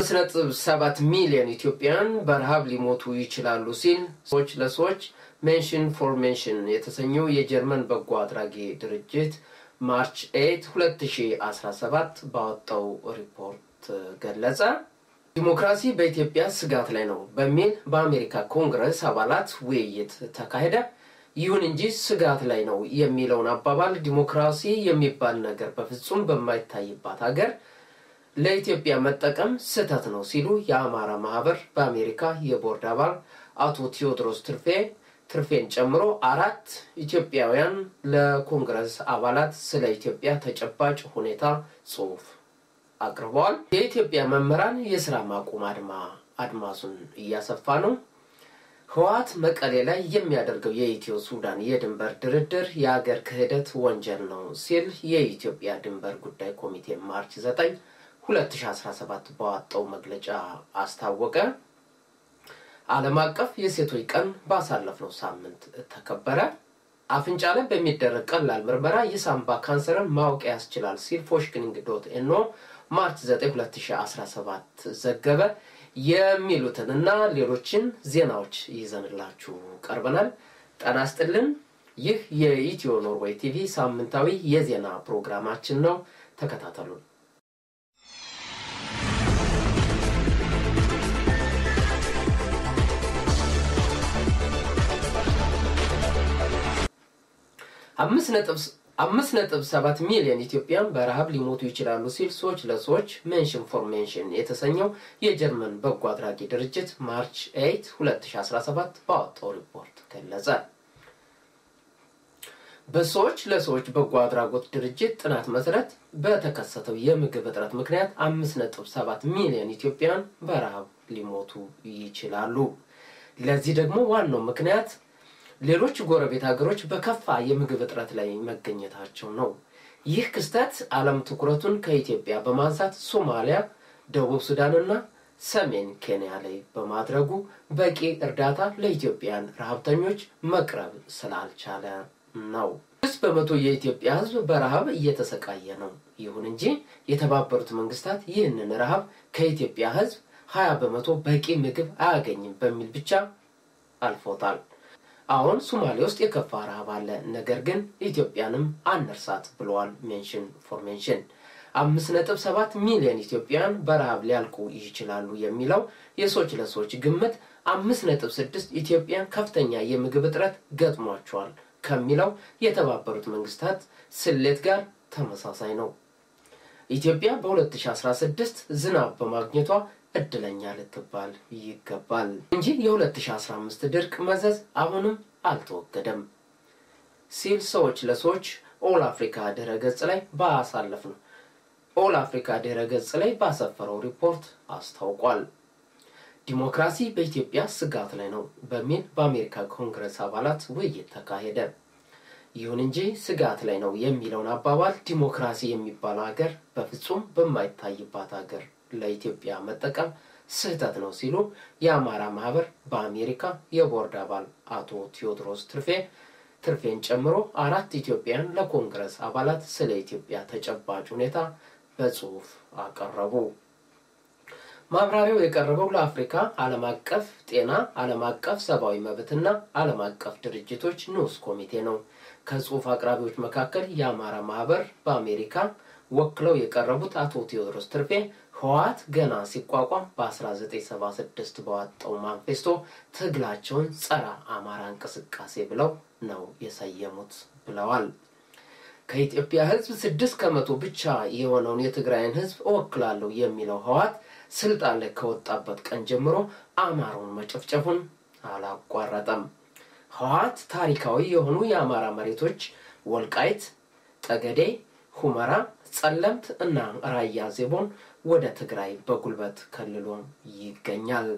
አምስት ነጥብ ሰባት ሚሊዮን ኢትዮጵያውያን በረሃብ ሊሞቱ ይችላሉ ሲል ሰዎች ለሰዎች ሜንሽን ፎር ሜንሽን የተሰኘው የጀርመን በጎ አድራጊ ድርጅት ማርች 8 2017 ባወጣው ሪፖርት ገለጸ። ዲሞክራሲ በኢትዮጵያ ስጋት ላይ ነው በሚል በአሜሪካ ኮንግረስ አባላት ውይይት ተካሄደ። ይሁን እንጂ ስጋት ላይ ነው የሚለውን አባባል ዲሞክራሲ የሚባል ነገር በፍጹም በማይታይባት ሀገር ለኢትዮጵያ መጠቀም ስህተት ነው ሲሉ የአማራ ማህበር በአሜሪካ የቦርድ አባል አቶ ቴዎድሮስ ትርፌ ትርፌን ጨምሮ አራት ኢትዮጵያውያን ለኮንግረስ አባላት ስለ ኢትዮጵያ ተጨባጭ ሁኔታ ጽሑፍ አቅርበዋል። የኢትዮጵያ መምህራን የስራ ማቆም አድማ አድማሱን እያሰፋ ነው። ህወሓት መቀሌ ላይ የሚያደርገው የኢትዮ ሱዳን የድንበር ድርድር የአገር ክህደት ወንጀል ነው ሲል የኢትዮጵያ ድንበር ጉዳይ ኮሚቴ ማርች 9 2017 በዋጣው መግለጫ አስታወቀ። ዓለም አቀፍ የሴቶች ቀን ባሳለፍነው ሳምንት ተከበረ። አፍንጫ ላይ በሚደረግ ቀላል ምርመራ የሳምባ ካንሰርን ማወቅ ያስችላል ሲል ፎሽክኒንግ ዶት ኤኖ ማርች 9 2017 ዘገበ። የሚሉትን እና ሌሎችን ዜናዎች ይዘንላችሁ ቀርበናል። ጤና ይስጥልን። ይህ የኢትዮ ኖርዌይ ቲቪ ሳምንታዊ የዜና ፕሮግራማችን ነው። ተከታተሉን። አምስት ነጥብ ሰባት ሚሊዮን ኢትዮጵያን በረሃብ ሊሞቱ ይችላሉ ሲል ሰዎች ለሰዎች ሜንሽን ፎር ሜንሽን የተሰኘው የጀርመን በጎ አድራጊ ድርጅት ማርች 8 2017 ባወጣው ሪፖርት ገለጸ። በሰዎች ለሰዎች በጎ አድራጎት ድርጅት ጥናት መሰረት በተከሰተው የምግብ እጥረት ምክንያት አምስት ነጥብ ሰባት ሚሊዮን ኢትዮጵያን በረሃብ ሊሞቱ ይችላሉ። ለዚህ ደግሞ ዋናው ምክንያት ሌሎች ጎረቤት ሀገሮች በከፋ የምግብ እጥረት ላይ መገኘታቸው ነው። ይህ ክስተት ዓለም ትኩረቱን ከኢትዮጵያ በማንሳት ሶማሊያ፣ ደቡብ ሱዳንና ሰሜን ኬንያ ላይ በማድረጉ በቂ እርዳታ ለኢትዮጵያን ረሃብተኞች መቅረብ ስላልቻለ ነው። ስድስት በመቶ የኢትዮጵያ ሕዝብ በረሃብ እየተሰቃየ ነው። ይሁን እንጂ የተባበሩት መንግስታት ይህንን ረሃብ ከኢትዮጵያ ሕዝብ ሀያ በመቶ በቂ ምግብ አያገኝም በሚል ብቻ አልፎታል። አሁን ሶማሌ ውስጥ የከፋ ረሃብ አለ፣ ነገር ግን ኢትዮጵያንም አንርሳት ብለዋል ሜንሽን ፎር ሜንሽን። አምስት ነጥብ ሰባት ሚሊዮን ኢትዮጵያውያን በረሃብ ሊያልቁ ይችላሉ የሚለው የሰዎች ለሰዎች ግምት አምስት ነጥብ ስድስት ኢትዮጵያን ከፍተኛ የምግብ እጥረት ገጥሟቸዋል ከሚለው የተባበሩት መንግስታት ስሌት ጋር ተመሳሳይ ነው። ኢትዮጵያ በ2016 ዝናብ በማግኘቷ እድለኛ ልትባል ይገባል እንጂ የ2015 ድርቅ መዘዝ አሁንም አልተወገደም ሲል ሰዎች ለሰዎች ኦል አፍሪካ ድረ ገጽ ላይ ባሳለፍ ነው ኦል አፍሪካ ድረ ገጽ ላይ ባሰፈረው ሪፖርት አስታውቋል። ዲሞክራሲ በኢትዮጵያ ስጋት ላይ ነው በሚል በአሜሪካ ኮንግረስ አባላት ውይይት ተካሄደ። ይሁን እንጂ ስጋት ላይ ነው የሚለውን አባባል ዲሞክራሲ የሚባለው ሀገር በፍጹም በማይታይባት ሀገር ለኢትዮጵያ መጠቀም ስህተት ነው ሲሉ የአማራ ማህበር በአሜሪካ የቦርድ አባል አቶ ቴዎድሮስ ትርፌ ትርፌን ጨምሮ አራት ኢትዮጵያን ለኮንግረስ አባላት ስለ ኢትዮጵያ ተጨባጭ ሁኔታ በጽሁፍ አቀረቡ። ማብራሪያው የቀረበው ለአፍሪካ ዓለም አቀፍ ጤና፣ ዓለም አቀፍ ሰብአዊ መብትና ዓለም አቀፍ ድርጅቶች ንዑስ ኮሚቴ ነው። ከጽሁፍ አቅራቢዎች መካከል የአማራ ማህበር በአሜሪካ ወክለው የቀረቡት አቶ ቴዎድሮስ ትርፌ ህወሓት ገና ሲቋቋም በ1976 በዋጣው ማንፌስቶ ትግላቸውን ጸረ አማራ እንቅስቃሴ ብለው ነው የሰየሙት ብለዋል። ከኢትዮጵያ ህዝብ ስድስት ከመቶ ብቻ የሆነውን የትግራይን ህዝብ እወክላለሁ የሚለው ህወሓት ስልጣን ላይ ከወጣበት ቀን ጀምሮ አማራውን መጨፍጨፉን አላቋረጠም። ህወሓት ታሪካዊ የሆኑ የአማራ መሬቶች ወልቃይት፣ ጠገዴ፣ ሁመራ፣ ጸለምት እና ራያ ዜቦን ወደ ትግራይ በጉልበት ከልሎ ይገኛል።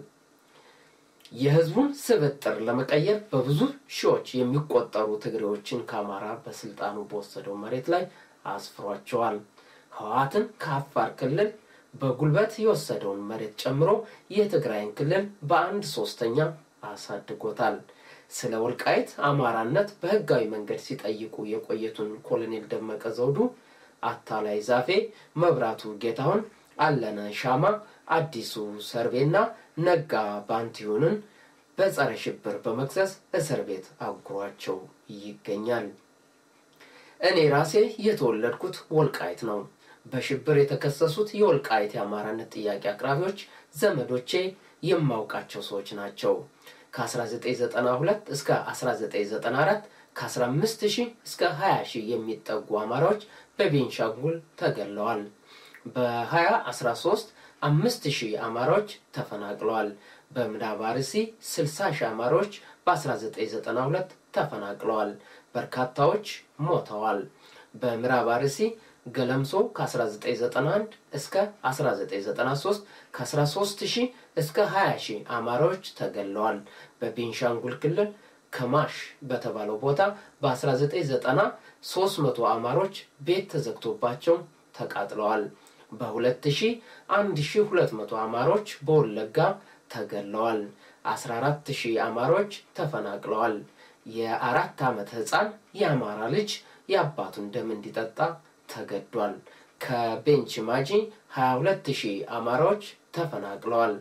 የህዝቡን ስብጥር ለመቀየር በብዙ ሺዎች የሚቆጠሩ ትግሬዎችን ከአማራ በስልጣኑ በወሰደው መሬት ላይ አስፍሯቸዋል። ህወሓትን ከአፋር ክልል በጉልበት የወሰደውን መሬት ጨምሮ የትግራይን ክልል በአንድ ሶስተኛ አሳድጎታል። ስለ ወልቃይት አማራነት በህጋዊ መንገድ ሲጠይቁ የቆየቱን ኮሎኔል ደመቀ ዘውዱ፣ አታላይ ዛፌ፣ መብራቱ ጌታሁን፣ አለነ ሻማ፣ አዲሱ ሰርቤና ነጋ ባንቲሁንን በጸረ ሽብር በመክሰስ እስር ቤት አጉሯቸው ይገኛል። እኔ ራሴ የተወለድኩት ወልቃይት ነው። በሽብር የተከሰሱት የወልቃይት የአማራነት ጥያቄ አቅራቢዎች ዘመዶቼ የማውቃቸው ሰዎች ናቸው። ከ1992 እስከ 1994 ከ15 ሺህ እስከ 20 ሺህ የሚጠጉ አማራዎች በቤንሻንጉል ተገለዋል። በ2013 አምስት ሺህ አማራዎች ተፈናቅለዋል። በምዕራብ አርሲ 60 ሺህ አማራዎች በ1992 ተፈናቅለዋል። በርካታዎች ሞተዋል። በምዕራብ አርሲ ገለምሶ ከ1991 እስከ 1993 ከ13 ሺህ እስከ 20 ሺህ አማራዎች ተገለዋል። በቤንሻንጉል ክልል ከማሽ በተባለው ቦታ በ1990 300 አማሮች ቤት ተዘግቶባቸው ተቃጥለዋል። በ2000 1200 አማሮች በወለጋ ተገለዋል። 14000 አማሮች ተፈናቅለዋል። የአራት ዓመት ሕፃን የአማራ ልጅ የአባቱን ደም እንዲጠጣ ተገዷል። ከቤንች ማጂ 22000 አማራዎች ተፈናቅለዋል።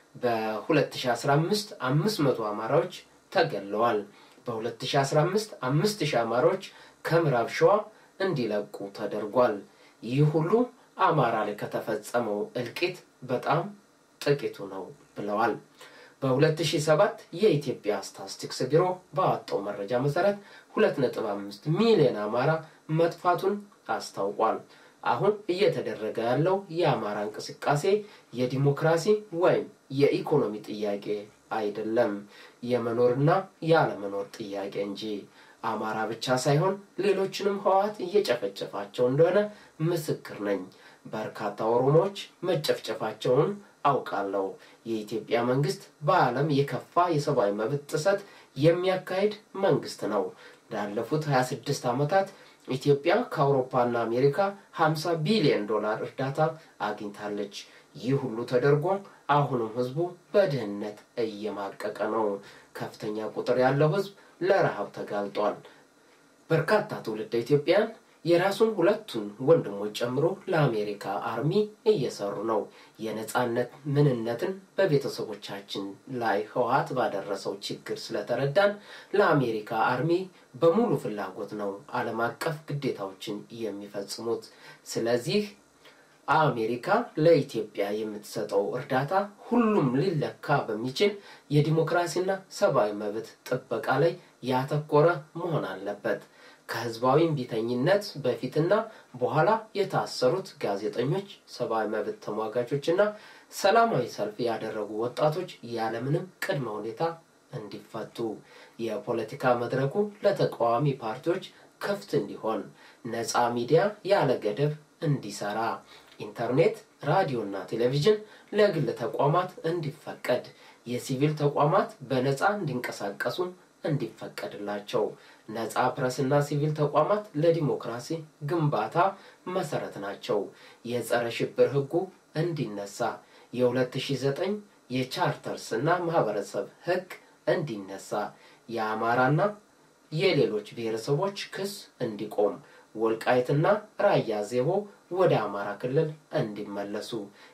በ2015 500 አማራዎች ተገለዋል። በ2015 5000 አማራዎች ከምዕራብ ሸዋ እንዲለቁ ተደርጓል። ይህ ሁሉ አማራ ላይ ከተፈጸመው እልቂት በጣም ጥቂቱ ነው ብለዋል። በ2007 የኢትዮጵያ ስታትስቲክስ ቢሮ ባወጣው መረጃ መሰረት 2.5 ሚሊዮን አማራ መጥፋቱን አስታውቋል። አሁን እየተደረገ ያለው የአማራ እንቅስቃሴ የዲሞክራሲ ወይም የኢኮኖሚ ጥያቄ አይደለም፣ የመኖርና ያለመኖር ጥያቄ እንጂ። አማራ ብቻ ሳይሆን ሌሎችንም ህወሓት እየጨፈጨፋቸው እንደሆነ ምስክር ነኝ። በርካታ ኦሮሞዎች መጨፍጨፋቸውን አውቃለሁ። የኢትዮጵያ መንግስት በዓለም የከፋ የሰብአዊ መብት ጥሰት የሚያካሂድ መንግስት ነው። ላለፉት 26 ዓመታት ኢትዮጵያ ከአውሮፓና አሜሪካ 50 ቢሊዮን ዶላር እርዳታ አግኝታለች። ይህ ሁሉ ተደርጎ አሁንም ህዝቡ በድህነት እየማቀቀ ነው። ከፍተኛ ቁጥር ያለው ህዝብ ለረሃብ ተጋልጧል። በርካታ ትውልደ ኢትዮጵያን የራሱን ሁለቱን ወንድሞች ጨምሮ ለአሜሪካ አርሚ እየሰሩ ነው። የነጻነት ምንነትን በቤተሰቦቻችን ላይ ህወሓት ባደረሰው ችግር ስለተረዳን ለአሜሪካ አርሚ በሙሉ ፍላጎት ነው ዓለም አቀፍ ግዴታዎችን የሚፈጽሙት። ስለዚህ አሜሪካ ለኢትዮጵያ የምትሰጠው እርዳታ ሁሉም ሊለካ በሚችል የዲሞክራሲና ሰብአዊ መብት ጥበቃ ላይ ያተኮረ መሆን አለበት። ከህዝባዊ እምቢተኝነት በፊትና በኋላ የታሰሩት ጋዜጠኞች፣ ሰብአዊ መብት ተሟጋቾችና ሰላማዊ ሰልፍ ያደረጉ ወጣቶች ያለምንም ቅድመ ሁኔታ እንዲፈቱ፣ የፖለቲካ መድረኩ ለተቃዋሚ ፓርቲዎች ክፍት እንዲሆን፣ ነፃ ሚዲያ ያለ ገደብ እንዲሰራ፣ ኢንተርኔት፣ ራዲዮና ቴሌቪዥን ለግል ተቋማት እንዲፈቀድ፣ የሲቪል ተቋማት በነፃ እንዲንቀሳቀሱ እንዲፈቀድላቸው ነፃ ፕረስና ሲቪል ተቋማት ለዲሞክራሲ ግንባታ መሰረት ናቸው። የጸረ ሽብር ህጉ እንዲነሳ፣ የ2009 የቻርተርስ እና ማህበረሰብ ህግ እንዲነሳ፣ የአማራና የሌሎች ብሔረሰቦች ክስ እንዲቆም፣ ወልቃይትና ራያ ዜቦ ወደ አማራ ክልል እንዲመለሱ፣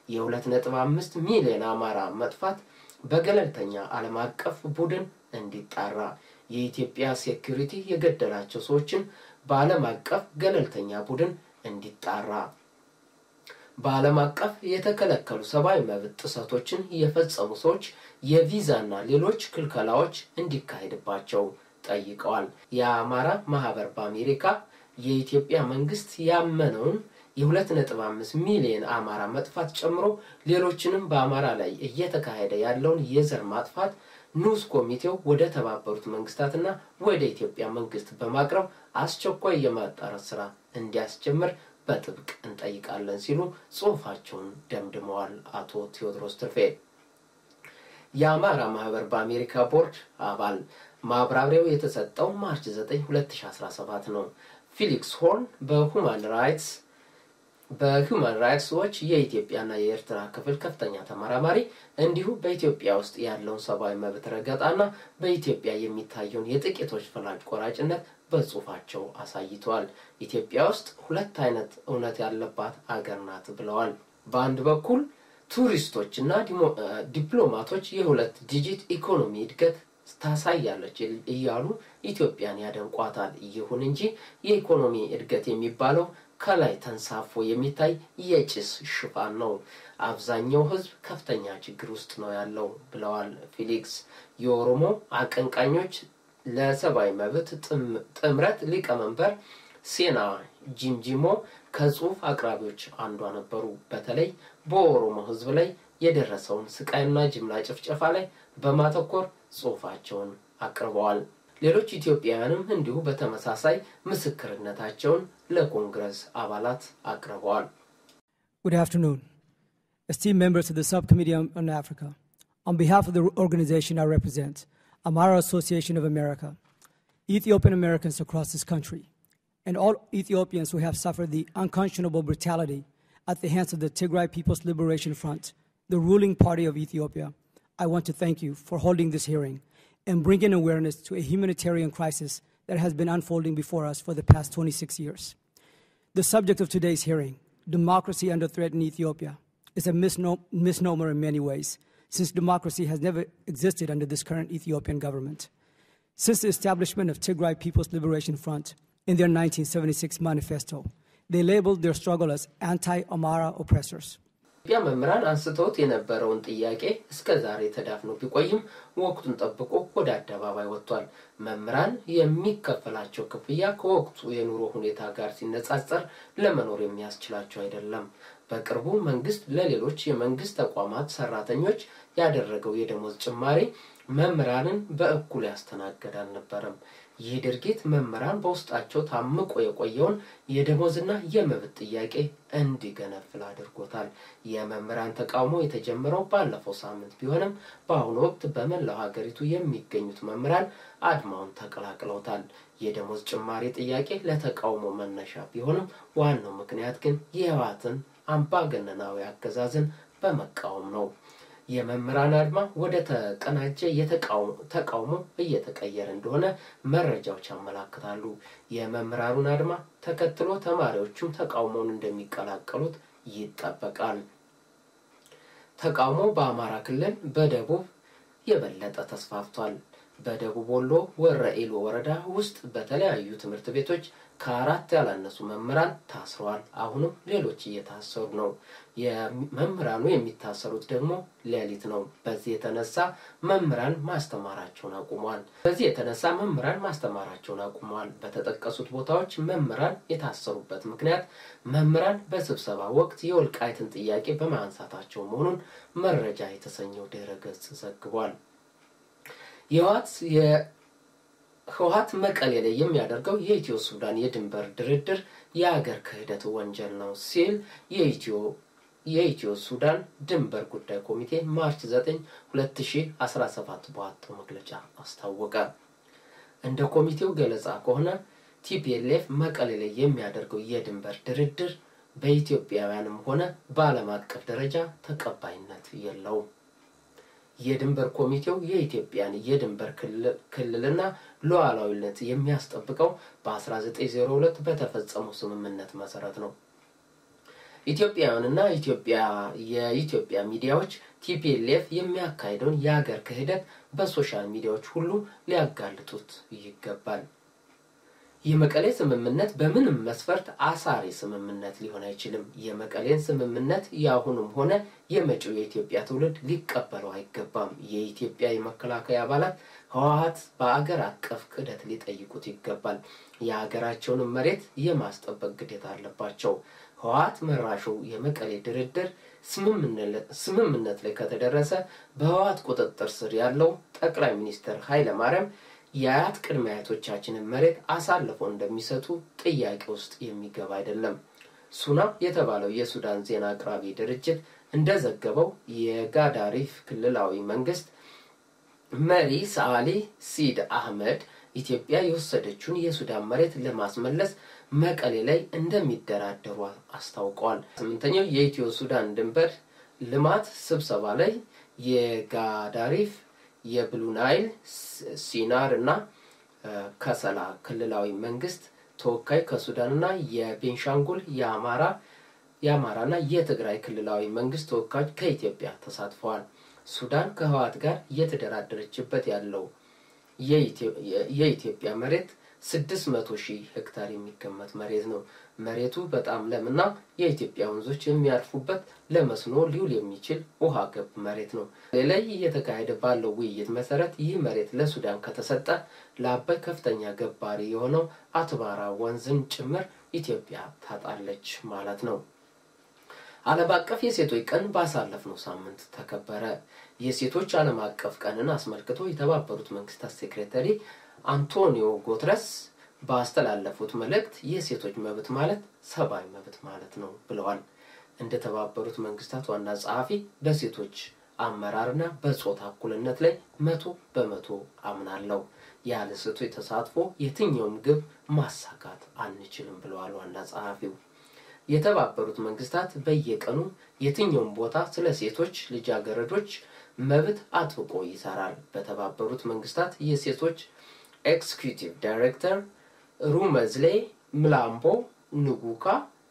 የ2.5 ሚሊዮን አማራ መጥፋት በገለልተኛ ዓለም አቀፍ ቡድን እንዲጣራ የኢትዮጵያ ሴኩሪቲ የገደላቸው ሰዎችን በዓለም አቀፍ ገለልተኛ ቡድን እንዲጣራ በዓለም አቀፍ የተከለከሉ ሰብአዊ መብት ጥሰቶችን የፈጸሙ ሰዎች የቪዛና ሌሎች ክልከላዎች እንዲካሄድባቸው ጠይቀዋል። የአማራ ማህበር በአሜሪካ የኢትዮጵያ መንግስት ያመነውን የሁለት ነጥብ አምስት ሚሊዮን አማራ መጥፋት ጨምሮ ሌሎችንም በአማራ ላይ እየተካሄደ ያለውን የዘር ማጥፋት ንዑስ ኮሚቴው ወደ ተባበሩት መንግስታትና ወደ ኢትዮጵያ መንግስት በማቅረብ አስቸኳይ የማጣራት ስራ እንዲያስጀምር በጥብቅ እንጠይቃለን ሲሉ ጽሁፋቸውን ደምድመዋል። አቶ ቴዎድሮስ ትርፌ የአማራ ማህበር በአሜሪካ ቦርድ አባል ማብራሪያው የተሰጠው ማርች 9 2017 ነው። ፊሊክስ ሆርን በሁማን ራይትስ በሁማን ራይትስ ዎች የኢትዮጵያና የኤርትራ ክፍል ከፍተኛ ተመራማሪ እንዲሁም በኢትዮጵያ ውስጥ ያለውን ሰብአዊ መብት ረገጣና በኢትዮጵያ የሚታየውን የጥቂቶች ፈላጭ ቆራጭነት በጽሁፋቸው አሳይተዋል። ኢትዮጵያ ውስጥ ሁለት አይነት እውነት ያለባት አገር ናት ብለዋል። በአንድ በኩል ቱሪስቶች እና ዲፕሎማቶች የሁለት ዲጂት ኢኮኖሚ እድገት ታሳያለች እያሉ ኢትዮጵያን ያደንቋታል። ይሁን እንጂ የኢኮኖሚ እድገት የሚባለው ከላይ ተንሳፎ የሚታይ የጭስ ሽፋን ነው። አብዛኛው ሕዝብ ከፍተኛ ችግር ውስጥ ነው ያለው ብለዋል ፊሊክስ። የኦሮሞ አቀንቃኞች ለሰብአዊ መብት ጥምረት ሊቀመንበር ሴና ጂምጂሞ ከጽሁፍ አቅራቢዎች አንዷ ነበሩ። በተለይ በኦሮሞ ሕዝብ ላይ የደረሰውን ስቃይና ጅምላ ጭፍጨፋ ላይ በማተኮር ጽሁፋቸውን አቅርበዋል። ሌሎች ኢትዮጵያውያንም እንዲሁ በተመሳሳይ ምስክርነታቸውን ለኮንግረስ አባላት አቅርበዋል። Good afternoon. Esteemed members of the Subcommittee on, on Africa, on behalf of the organization I represent, Amara Association of America, Ethiopian Americans across this country, and all Ethiopians who have suffered the unconscionable brutality at the hands of the Tigray People's Liberation Front, the ruling party of Ethiopia, I want to thank you for holding this hearing and bringing awareness to a humanitarian crisis that has been unfolding before us for the past 26 years. The subject of today's hearing, democracy under threat in Ethiopia, is a misno- misnomer in many ways, since democracy has never existed under this current Ethiopian government. Since the establishment of Tigray People's Liberation Front in their 1976 manifesto, they labeled their struggle as anti Amara oppressors. ኢትዮጵያ መምህራን አንስተውት የነበረውን ጥያቄ እስከ ዛሬ ተዳፍኖ ቢቆይም ወቅቱን ጠብቆ ወደ አደባባይ ወጥቷል። መምህራን የሚከፈላቸው ክፍያ ከወቅቱ የኑሮ ሁኔታ ጋር ሲነጻጸር ለመኖር የሚያስችላቸው አይደለም። በቅርቡ መንግስት ለሌሎች የመንግስት ተቋማት ሰራተኞች ያደረገው የደሞዝ ጭማሪ መምህራንን በእኩል ያስተናገድ አልነበረም። ይህ ድርጊት መምህራን በውስጣቸው ታምቆ የቆየውን የደሞዝና የመብት ጥያቄ እንዲገነፍል አድርጎታል። የመምህራን ተቃውሞ የተጀመረው ባለፈው ሳምንት ቢሆንም በአሁኑ ወቅት በመላው ሀገሪቱ የሚገኙት መምህራን አድማውን ተቀላቅለውታል። የደሞዝ ጭማሪ ጥያቄ ለተቃውሞ መነሻ ቢሆንም ዋናው ምክንያት ግን የህወሓትን አምባገነናዊ አገዛዝን በመቃወም ነው። የመምህራን አድማ ወደ ተቀናጀ ተቃውሞ እየተቀየረ እንደሆነ መረጃዎች ያመላክታሉ። የመምህራኑን አድማ ተከትሎ ተማሪዎቹም ተቃውሞውን እንደሚቀላቀሉት ይጠበቃል። ተቃውሞ በአማራ ክልል በደቡብ የበለጠ ተስፋፍቷል። በደቡብ ወሎ ወረኢሉ ወረዳ ውስጥ በተለያዩ ትምህርት ቤቶች ከአራት ያላነሱ መምህራን ታስረዋል። አሁንም ሌሎች እየታሰሩ ነው። መምህራኑ የሚታሰሩት ደግሞ ሌሊት ነው። በዚህ የተነሳ መምህራን ማስተማራቸውን አቁመዋል። በዚህ የተነሳ መምህራን ማስተማራቸውን አቁመዋል። በተጠቀሱት ቦታዎች መምህራን የታሰሩበት ምክንያት መምህራን በስብሰባ ወቅት የወልቃይትን ጥያቄ በማንሳታቸው መሆኑን መረጃ የተሰኘው ድረ ገጽ ዘግቧል። የህወሓት ህወሓት መቀሌ ላይ የሚያደርገው የኢትዮ ሱዳን የድንበር ድርድር የአገር ክህደት ወንጀል ነው ሲል የኢትዮ የኢትዮ ሱዳን ድንበር ጉዳይ ኮሚቴ ማርች 9 2017 በወጣው መግለጫ አስታወቀ። እንደ ኮሚቴው ገለጻ ከሆነ ቲፒኤልኤፍ መቀሌ ላይ የሚያደርገው የድንበር ድርድር በኢትዮጵያውያንም ሆነ በዓለም አቀፍ ደረጃ ተቀባይነት የለውም። የድንበር ኮሚቴው የኢትዮጵያን የድንበር ክልልና ሉዓላዊነት የሚያስጠብቀው በ1902 በተፈጸመው ስምምነት መሰረት ነው። ኢትዮጵያውያንና ኢትዮጵያ የኢትዮጵያ ሚዲያዎች ቲፒኤልኤፍ የሚያካሂደውን የሀገር ክህደት በሶሻል ሚዲያዎች ሁሉ ሊያጋልጡት ይገባል። የመቀሌ ስምምነት በምንም መስፈርት አሳሪ ስምምነት ሊሆን አይችልም። የመቀሌን ስምምነት የአሁኑም ሆነ የመጪው የኢትዮጵያ ትውልድ ሊቀበለው አይገባም። የኢትዮጵያ የመከላከያ አባላት ህወሓት በአገር አቀፍ ክህደት ሊጠይቁት ይገባል። የሀገራቸውንም መሬት የማስጠበቅ ግዴታ አለባቸው። ህወሓት መራሹ የመቀሌ ድርድር ስምምነት ላይ ከተደረሰ በህወሓት ቁጥጥር ስር ያለው ጠቅላይ ሚኒስትር ኃይለ ማርያም የአያት ቅድመ አያቶቻችንን መሬት አሳልፎ እንደሚሰጡ ጥያቄ ውስጥ የሚገባ አይደለም። ሱና የተባለው የሱዳን ዜና አቅራቢ ድርጅት እንደዘገበው የጋዳሪፍ ክልላዊ መንግስት መሪ ሰዓሊ ሲድ አህመድ ኢትዮጵያ የወሰደችውን የሱዳን መሬት ለማስመለስ መቀሌ ላይ እንደሚደራደሩ አስታውቀዋል። ስምንተኛው የኢትዮ ሱዳን ድንበር ልማት ስብሰባ ላይ የጋዳሪፍ የብሉ ናይል ሲናር እና ከሰላ ክልላዊ መንግስት ተወካይ ከሱዳን እና የቤንሻንጉል የአማራ የአማራና የትግራይ ክልላዊ መንግስት ተወካዮች ከኢትዮጵያ ተሳትፈዋል። ሱዳን ከህወሓት ጋር እየተደራደረችበት ያለው የኢትዮጵያ መሬት ስድስት መቶ ሺህ ሄክታር የሚገመት መሬት ነው። መሬቱ በጣም ለምና የኢትዮጵያ ወንዞች የሚያልፉበት ለመስኖ ሊውል የሚችል ውሃ ገብ መሬት ነው። ላይ እየተካሄደ ባለው ውይይት መሰረት ይህ መሬት ለሱዳን ከተሰጠ ለአባይ ከፍተኛ ገባሪ የሆነው አትባራ ወንዝን ጭምር ኢትዮጵያ ታጣለች ማለት ነው። ዓለም አቀፍ የሴቶች ቀን ባሳለፍነው ሳምንት ተከበረ። የሴቶች ዓለም አቀፍ ቀንን አስመልክቶ የተባበሩት መንግስታት ሴክሬታሪ አንቶኒዮ ጉተረስ ባስተላለፉት መልእክት የሴቶች መብት ማለት ሰብአዊ መብት ማለት ነው ብለዋል። እንደ ተባበሩት መንግስታት ዋና ጸሐፊ በሴቶች አመራርና በጾታ እኩልነት ላይ መቶ በመቶ አምናለሁ። ያለ ሴቶች ተሳትፎ የትኛውም ግብ ማሳካት አንችልም ብለዋል ዋና ጸሐፊው። የተባበሩት መንግስታት በየቀኑ የትኛውም ቦታ ስለ ሴቶች ልጃገረዶች መብት አጥብቆ ይሰራል። በተባበሩት መንግስታት የሴቶች ኤክስኪዩቲቭ ዳይሬክተር ሩመዝሌ ምላምቦ ንጉካ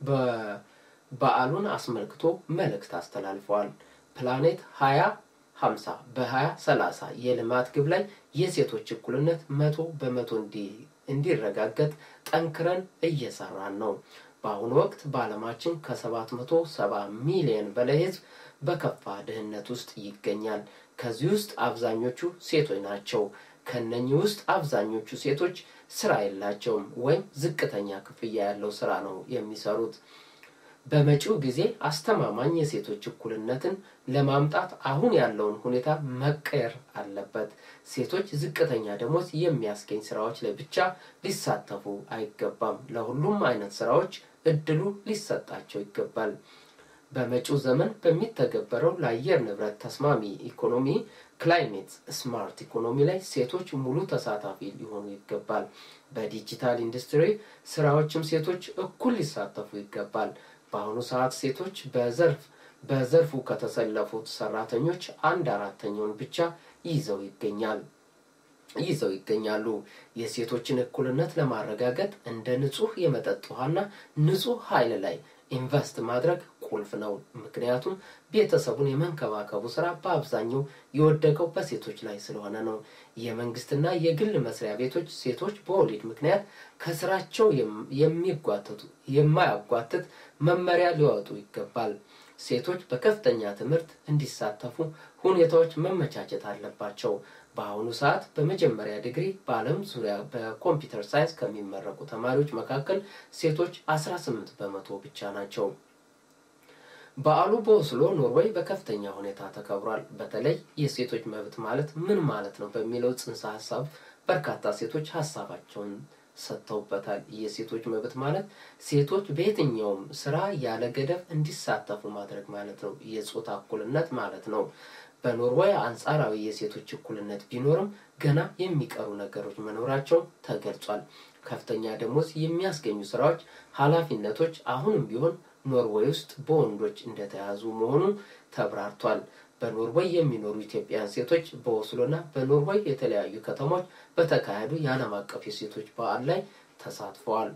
በበዓሉን አስመልክቶ መልእክት አስተላልፈዋል። ፕላኔት ሀያ ሀምሳ በሀያ ሰላሳ የልማት ግብ ላይ የሴቶች እኩልነት መቶ በመቶ እንዲረጋገጥ ጠንክረን እየሰራን ነው። በአሁኑ ወቅት በዓለማችን ከሰባት መቶ ሰባ ሚሊዮን በላይ ህዝብ በከፋ ድህነት ውስጥ ይገኛል። ከዚህ ውስጥ አብዛኞቹ ሴቶች ናቸው። ከነኚህ ውስጥ አብዛኞቹ ሴቶች ስራ የላቸውም ወይም ዝቅተኛ ክፍያ ያለው ስራ ነው የሚሰሩት። በመጪው ጊዜ አስተማማኝ የሴቶች እኩልነትን ለማምጣት አሁን ያለውን ሁኔታ መቀየር አለበት። ሴቶች ዝቅተኛ ደሞዝ የሚያስገኝ ስራዎች ላይ ብቻ ሊሳተፉ አይገባም። ለሁሉም አይነት ስራዎች እድሉ ሊሰጣቸው ይገባል። በመጪው ዘመን በሚተገበረው ለአየር ንብረት ተስማሚ ኢኮኖሚ ክላይሜት ስማርት ኢኮኖሚ ላይ ሴቶች ሙሉ ተሳታፊ ሊሆኑ ይገባል። በዲጂታል ኢንዱስትሪ ስራዎችም ሴቶች እኩል ሊሳተፉ ይገባል። በአሁኑ ሰዓት ሴቶች በዘርፍ በዘርፉ ከተሰለፉት ሰራተኞች አንድ አራተኛውን ብቻ ይዘው ይገኛል ይዘው ይገኛሉ። የሴቶችን እኩልነት ለማረጋገጥ እንደ ንጹህ የመጠጥ ውሃና ንጹህ ኃይል ላይ ኢንቨስት ማድረግ ቁልፍ ነው። ምክንያቱም ቤተሰቡን የመንከባከቡ ስራ በአብዛኛው የወደቀው በሴቶች ላይ ስለሆነ ነው። የመንግስትና የግል መስሪያ ቤቶች ሴቶች በወሊድ ምክንያት ከስራቸው የሚጓተቱ የማያጓትት መመሪያ ሊወጡ ይገባል። ሴቶች በከፍተኛ ትምህርት እንዲሳተፉ ሁኔታዎች መመቻቸት አለባቸው። በአሁኑ ሰዓት በመጀመሪያ ዲግሪ በዓለም ዙሪያ በኮምፒውተር ሳይንስ ከሚመረቁ ተማሪዎች መካከል ሴቶች 18 በመቶ ብቻ ናቸው። በዓሉ በኦስሎ ኖርዌይ በከፍተኛ ሁኔታ ተከብሯል። በተለይ የሴቶች መብት ማለት ምን ማለት ነው በሚለው ጽንሰ ሀሳብ በርካታ ሴቶች ሀሳባቸውን ሰጥተውበታል። የሴቶች መብት ማለት ሴቶች በየትኛውም ስራ ያለ ገደብ እንዲሳተፉ ማድረግ ማለት ነው። የጾታ እኩልነት ማለት ነው። በኖርዌይ አንጻራዊ የሴቶች እኩልነት ቢኖርም ገና የሚቀሩ ነገሮች መኖራቸው ተገልጿል። ከፍተኛ ደሞዝ የሚያስገኙ ስራዎች፣ ኃላፊነቶች አሁንም ቢሆን ኖርዌይ ውስጥ በወንዶች እንደተያዙ መሆኑ ተብራርቷል። በኖርዌይ የሚኖሩ ኢትዮጵያውያን ሴቶች በኦስሎና በኖርዌይ የተለያዩ ከተሞች በተካሄዱ የዓለም አቀፍ የሴቶች በዓል ላይ ተሳትፈዋል።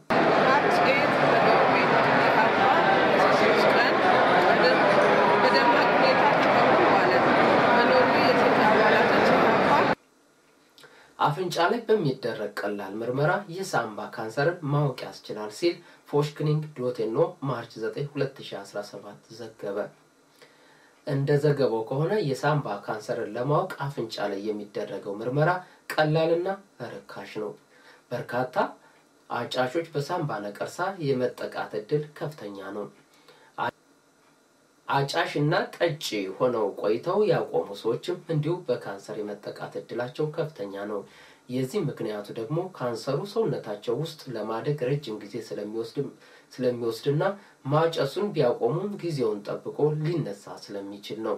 አፍንጫ ላይ በሚደረግ ቀላል ምርመራ የሳምባ ካንሰርን ማወቅ ያስችላል ሲል ፎሽክኒንግ ዶቴኖ ማርች 9 2017 ዘገበ። እንደ ዘገባው ከሆነ የሳምባ ካንሰርን ለማወቅ አፍንጫ ላይ የሚደረገው ምርመራ ቀላልና ርካሽ ነው። በርካታ አጫሾች በሳምባ ነቀርሳ የመጠቃት እድል ከፍተኛ ነው። አጫሽ እና ጠጪ ሆነው ቆይተው ያቆሙ ሰዎችም እንዲሁ በካንሰር የመጠቃት እድላቸው ከፍተኛ ነው። የዚህ ምክንያቱ ደግሞ ካንሰሩ ሰውነታቸው ውስጥ ለማደግ ረጅም ጊዜ ስለሚወስድና ማጨሱን ቢያቆሙም ጊዜውን ጠብቆ ሊነሳ ስለሚችል ነው።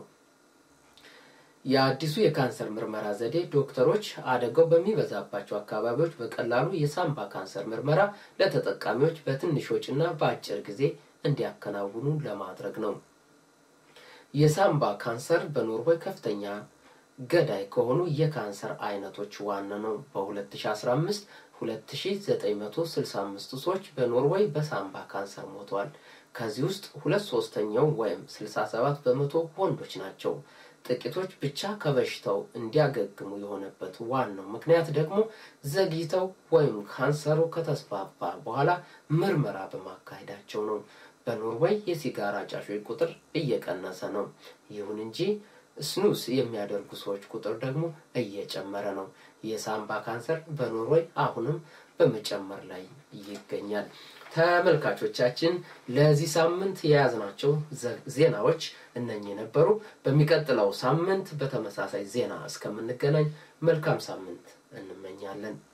የአዲሱ የካንሰር ምርመራ ዘዴ ዶክተሮች አደጋው በሚበዛባቸው አካባቢዎች በቀላሉ የሳምባ ካንሰር ምርመራ ለተጠቃሚዎች በትንሽ ወጪና በአጭር ጊዜ እንዲያከናውኑ ለማድረግ ነው። የሳምባ ካንሰር በኖርዌይ ከፍተኛ ገዳይ ከሆኑ የካንሰር አይነቶች ዋና ነው። በ2015 2965 ሰዎች በኖርዌይ በሳምባ ካንሰር ሞተዋል። ከዚህ ውስጥ ሁለት ሶስተኛው ወይም 67 በመቶ ወንዶች ናቸው። ጥቂቶች ብቻ ከበሽታው እንዲያገግሙ የሆነበት ዋናው ምክንያት ደግሞ ዘግይተው ወይም ካንሰሩ ከተስፋፋ በኋላ ምርመራ በማካሄዳቸው ነው። በኖርዌይ የሲጋራ ጫሾች ቁጥር እየቀነሰ ነው። ይሁን እንጂ ስኑስ የሚያደርጉ ሰዎች ቁጥር ደግሞ እየጨመረ ነው። የሳምባ ካንሰር በኖርዌይ አሁንም በመጨመር ላይ ይገኛል። ተመልካቾቻችን ለዚህ ሳምንት የያዝናቸው ዜናዎች እነኚህ ነበሩ። በሚቀጥለው ሳምንት በተመሳሳይ ዜና እስከምንገናኝ መልካም ሳምንት እንመኛለን።